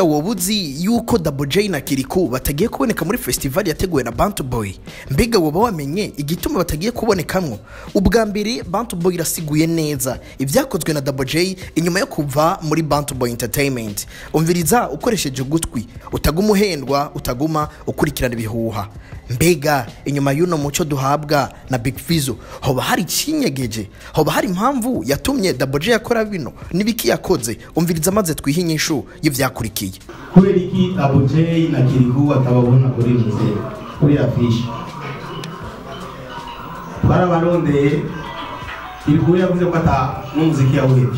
mbega woba uzi yuko Double J na Kiriku batagiye kuboneka muri festival yateguwe na Bantu Boy mbega woba wamenye igituma batagiye kubonekamwo ubwa mbere Bantu Boy irasiguye neza ibyakozwe na Double J inyuma yo kuva muri Bantu Boy Entertainment umviriza ukoresheje ugutwi utaguma uhendwa utaguma ukurikirana ibihuha mbega inyuma y'uno muco duhabwa na Big Fizzo hoba hari ikinyegeje hoba hari impamvu yatumye Double J yakora bino n'ibiki yakoze umviriza maze twihe inyishu y'ivyakurikiye kubera iki abo J na Kiriku atababona kuri muze kuri afishi twarabarondeye Kiriku yavuze ko ata n'umuziki yawuhebye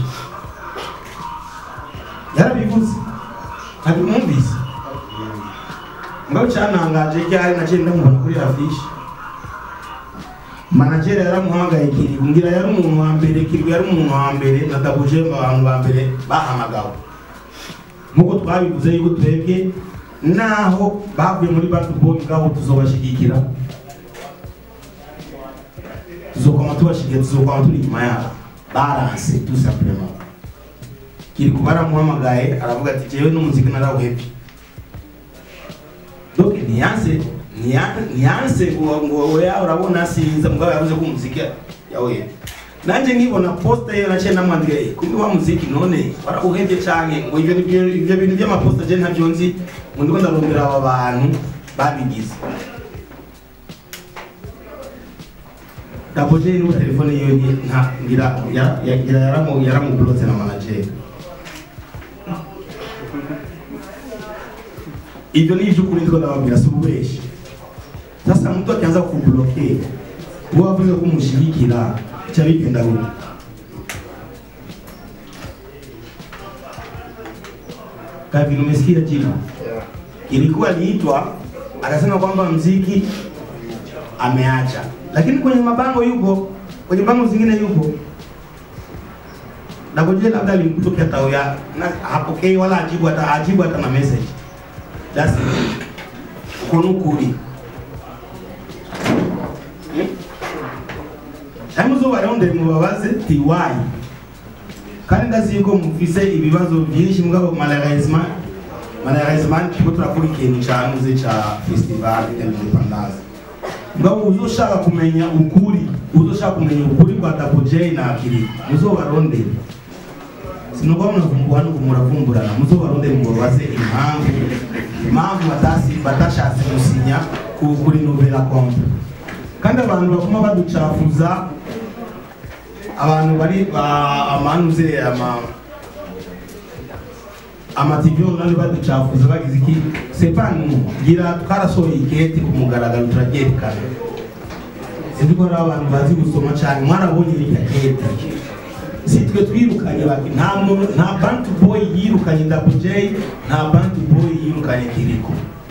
yarabivuze ntabimwumvise ngaho cyantangaje cyari naciye ndamubona kuri afishi managere yaramuhamagaye Kiriku ngira yari umuntu wa mbere Kiriku yari umuntu wa mbere na Double J mu bantu ba mbere bahamagawe nk'uko twabivuze yuko twebwe naho bavuye muri bantu boy ngabo tuzobashigikira tuzokoma tubashigikira tuzokoma turi inyuma yabo baranse tout simplement Kiriku baramuhamagaye aravuga ati jewe n'umuziki narawuhebye donc niyanse niyanse ngo ngo oya urabona sinza mugabo yavuze ko umuziki yawuhebye nanje nkibona posta ye naciye namwandika eh kumbe wa muziki none warauhebye canke ngo ivyo ivyo ivyo bintu vy'amaposta je ntavyo nzi ngo ndiko ndarondera aba bantu babigize Double J niwe telefone yiwe ni- nta ngira ya- ya- ngira yaramu yaramublotse na manager ivyo ni ivy'ukuri ndiko ndababwira si ububeshi sasa mtu akianza kubloke uwo wavuze ko umushigikira cha bigenda gute kavi umesikia jina ilikuwa liitwa akasema kwamba mziki ameacha lakini kwenye mabango yupo kwenye bango zingine yupo na kujua labda alimtokea tao ya na hapokei wala ajibu hata ajibu hata na message that's it kunukuri Hamuzo barondeye mubabaze tiwayi kandi ndazi yuko mufise ibibazo byinshi mugabo malheureusement malheureusement turiko turakora ikintu canuze ca festival de l'independance mugabo uzoshaka kumenya ukuri uzoshaka kumenya ukuri kwa Double J na Kiri muzobarondere sinukuba munavumbura nuko muravumburana muzobarondere mubabaze impamvu impamvu batasi batashatse gusinya ku- kuri novela compte kandi abantu baguma baducafuza abantu bari ba- amanuze ama amativi online baducafuza bagize iki sepanu gira twarasohoye iketi ku mugaragaro turaryerekana sinzi ko hari abantu bazi gusoma cyane mwarabonye irya keti si twe twirukanye bati nta muntu nta bantu boy yirukanye Double J nta bantu boy yirukanye Kiriko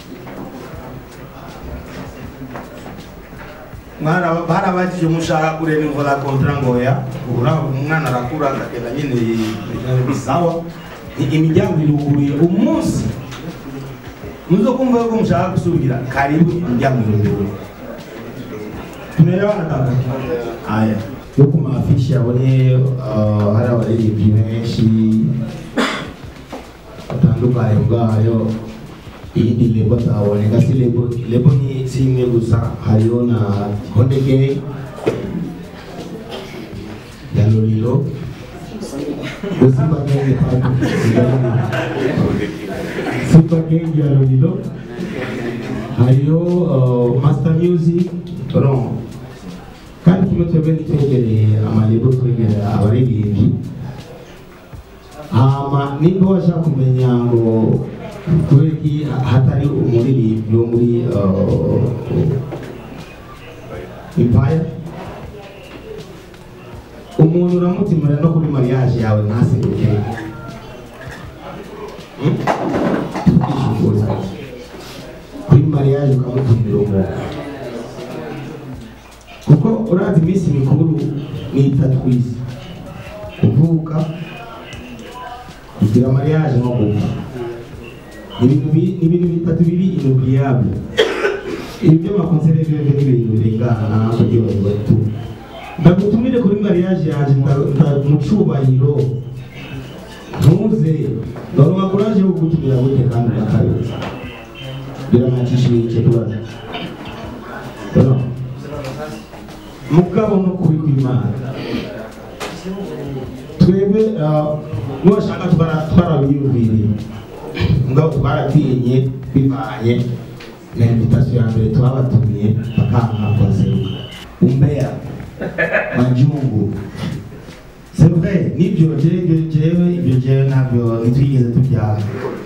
mwana barabajije mushaka kureba imvura kontra ngoya ura umwana arakura akagenda nyine bisawa Ni imiryango iruguruye umunsi muzo kumva yuko mushaka gusubira karibu imiryango iruguruye tumeelewana kaka haya yo ku mafishi yabonye uh, hari abaririmbyi benshi batandukanye ubwayo iyindi lebo ataboneka si lebo lebo ni si imwe gusa hariho na Konde Gang ya Lolilo Simba Gang pardon Simba Gang ya Lolilo hariho uh, Master Music no kandi kimwe twebwe ntitwegereye amalebo twegereye abaririmbyi hama nimba washaka kumenya ngo kubera iki hatari umuririmbyi wo muri uh, empire umuntu uramutimura no kuri mariage yawe ntaseruke Hmm? tukishukuza kuri mariage ukamutumira umuntu kuko urazi iminsi mikuru ni itatu ku isi kuvuka kugira mariage no gupfa Ni ibintu bi- ni ibintu bitatu biri inoubliable ibi by'amakonsere bibe ni ibintu birengana kuryoherwa tu ndagutumire kuri mariage yanjye nda- nda- mu cubahiro ntuze ndaronka kuraje yo kugutumira gute kandi unakabiri biramwakishije kibazo Ono. mugabo no kubi kw'imana twebwe ah, nuwashaka twara- twarabiyumviriye mugabo twaratinye bivanye na invitation ya mbere twabatumiye bakanka kubaseruka umbea majungu c'est vrai nibyo jewe jewe ibyo jewe ntabyo nitwigeze tubyara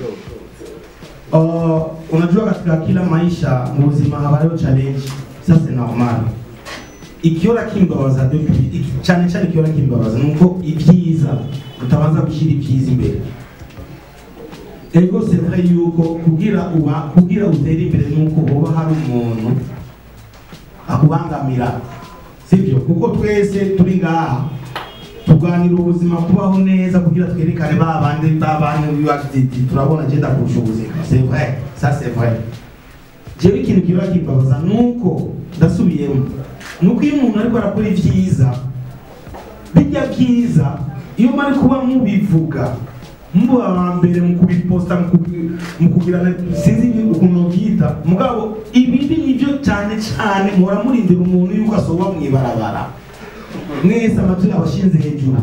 Uh, unajua katika kila maisha mu buzima habayo challenge ça c'est normal ikiora kimbabaza depuis iki- cyane cyane ikiora kimbabaza nuko ibyiza utabanza gushyira ibyiza imbere ego c'est vrai yuko kugira uba kugira utere imbere nuko hoba hari umuntu akubangamira sibyo kuko twese turi ngaha tuganira ubuzima kubaho neza kugira twerekane ba bandi ba bandi bibafite turabona genda kurusha ubuzima c'est vrai ça c'est vrai jewe ikintu kiba kimbabaza nuko ndasubiyemo nuko iyo umuntu ariko arakora ibyiza bijya byiza iyo mari kuba mubivuga muba aba mbere mu kubiposta mu kubi- mu kugira sinzi ukuntu byita mugabo ibibi nibyo cyane cyane muhora murindira umuntu yuko asoba mu ibarabara mwese amatwi abashinze hejuru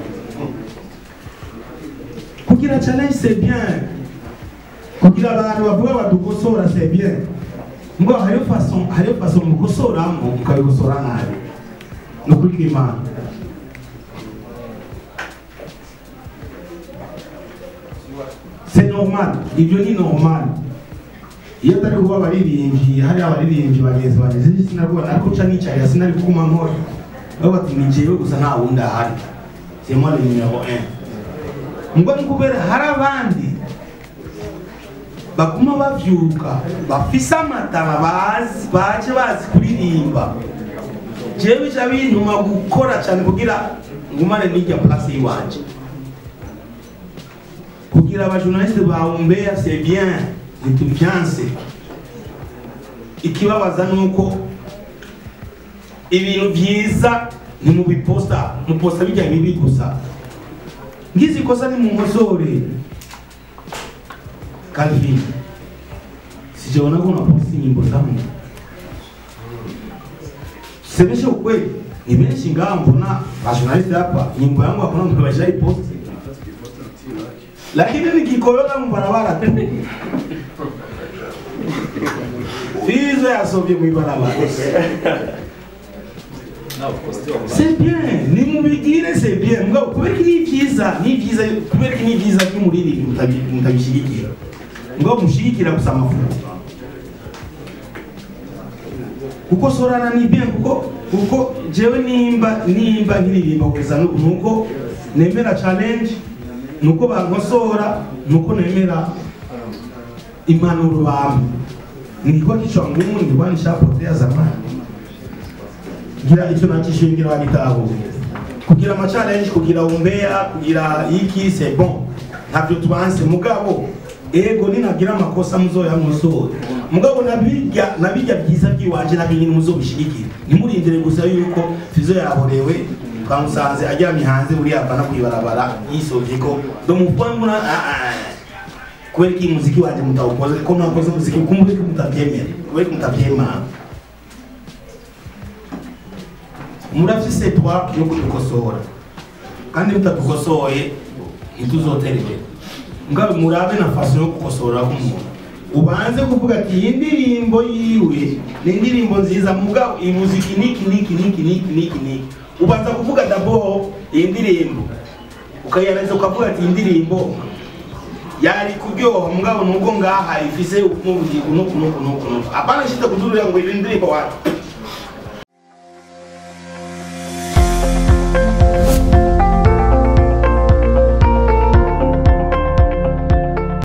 kugira challenge c'est bien kugira abantu bavuga badukosora c'est bien ngo hariyo façon hariyo façon mukosoramo mukabikosora nabi ni ukuri kw'imana c'est normal ibyo ni normal iyo atari kuba abaririmbyi hari abaririmbyi bagenzi banjye sinzi sinabona ariko nca nicarira sinari kuguma nkora aho bati ni jewe gusa nta wundi ahari c'est moi le numéro un ngo ni kubera hari abandi baguma bavyuka bafise amatara bazi baje bazi kuririmba jewe bica bintuma gukora cyane kugira ngumane n'irya place yiwanje kugira abajournaliste bawumbea c'est bien ntitubyanse ikibabaza nuko ibintu byiza ntimubiposta muposta bijya bibi gusa ngize ikosa ni mumosore Calvin sijaona kuna posti nyimbo zangu semesha ukweli ni benshi ngaha mbona bajournaliste hapa nyimbo yangu hakuna mtu bashaiposti lakini nikikolola mubarabara tu fizo yasovye mwibarabara c'est bien nimubigire c'est bien mugabo kubera ko ni byiza ni byiza kubera ko ni byiza by'umuririmbyi mutabi- mutabishyigikira mugabo mushyigikira gusa amafuko kuko sorana ni bien kuko kuko jewe nimba nimba nkiririmba kugeza n'ubu nuko nemera challenge nuko bankosora nuko nemera impanuro bamwe nilikuwa kichwa ngumu nilikuwa nishapotea zamani kugira icyo nakishyuye ngira wagitaho kugira ama challenge kugira umbea kugira iki c'est bon ntabyo tubanse mugabo ego ninagira amakosa muzoyankosore mugabo nabirya nabirya byiza by'iwanje nabyo nyine muzobishigikira ntimurindire gusa yuko fizo yaborewe twamusanze aryamye hanze buriya avana kwibarabara yisovye ko domupone muna kubera ko iyi muziki wanje mutawukoze ko mwakoze muziki kumbe ko mutabyemera kubera ko mutabyemera murafise droit yo kudukosora kandi mutadukosoye ntituzotera imbere ngabe murabe na faso yo gukosora k'umuntu ubanze kuvuga ati iyi ndirimbo yiwe ni indirimbo nziza mugabo iyi muziki niki niki niki niki niki niki ubanza kuvuga dabo iyi ndirimbo ukayaneza ukavuga ati iyi ndirimbo yari kuryoha mugabo nubwo ngaha ifise nk'ubugingo nuku nuku nuku nuku apana shita kudurira ngo iyi ndirimbo wacu